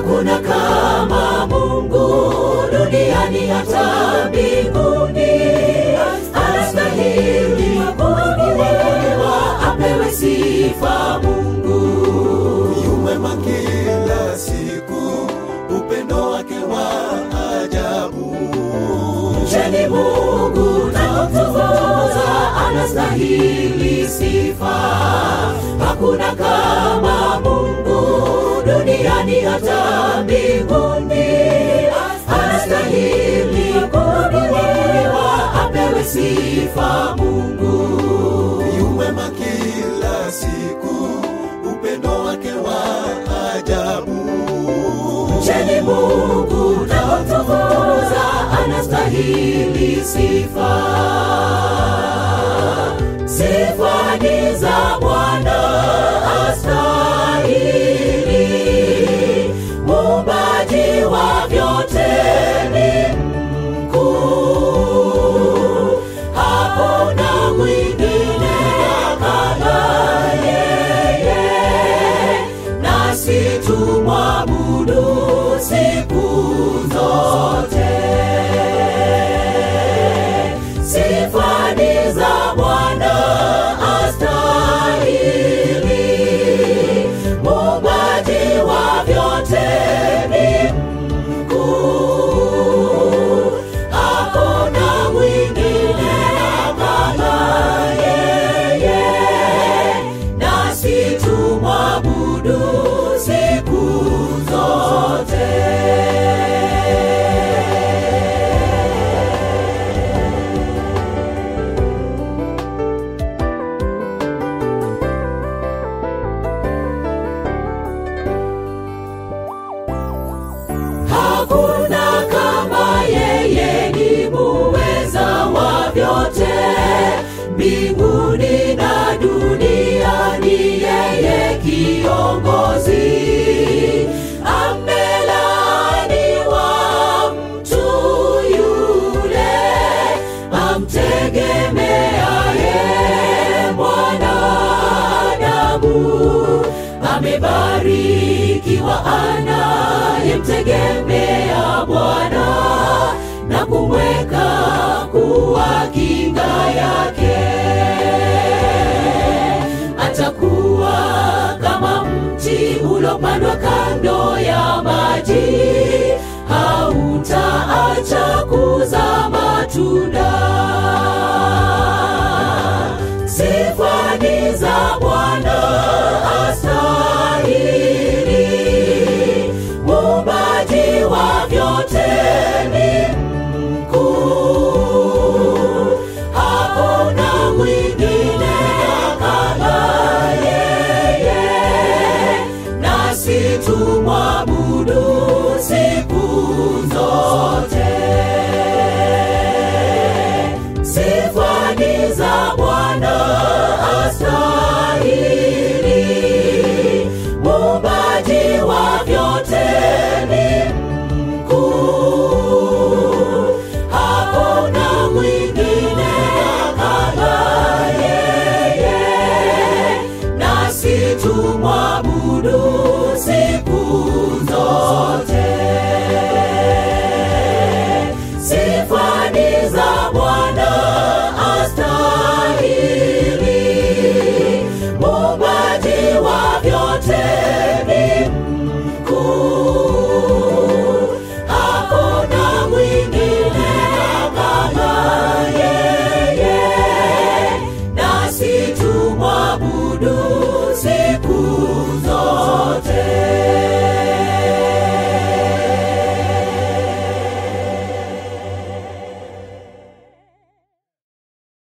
hakuna kama Mungu duniani hata mbinguni. Anastahili kuabudiwa, apewe sifa Mungu. Yumwema kila siku, upendo wake wa ajabu. Mcheni Mungu na kumtukuza, anastahili sifa. Hakuna kama Mungu duniani hata mbinguni. Anastahili kuabudiwa, apewe sifa Mungu. Yumwema kila siku, upendo wake wa ajabu. Mcheni Mungu na kumtukuza, anastahili sifa. Sifa ni za Bwana astahili, muumbaji wa vyote ni mkuu, hakuna mwingine kama yeye, nasi tumwabudu siku zote. Sifa ni za Bwana astahili, muumbaji wa vyote ni mkuu, hakuna mwingine kama yeye, nasi tumwabudu siku zote. Hakuna kama yeye, ni muweza wa vyote, mbinguni na duniani, yeye kiongozi. Amelaaniwa mtu yule amtegemeaye mwanadamu amebarikiwa anayemtegemea Bwana na kumweka kuwa kinga yake. Atakuwa kama mti ulopandwa kando ya maji,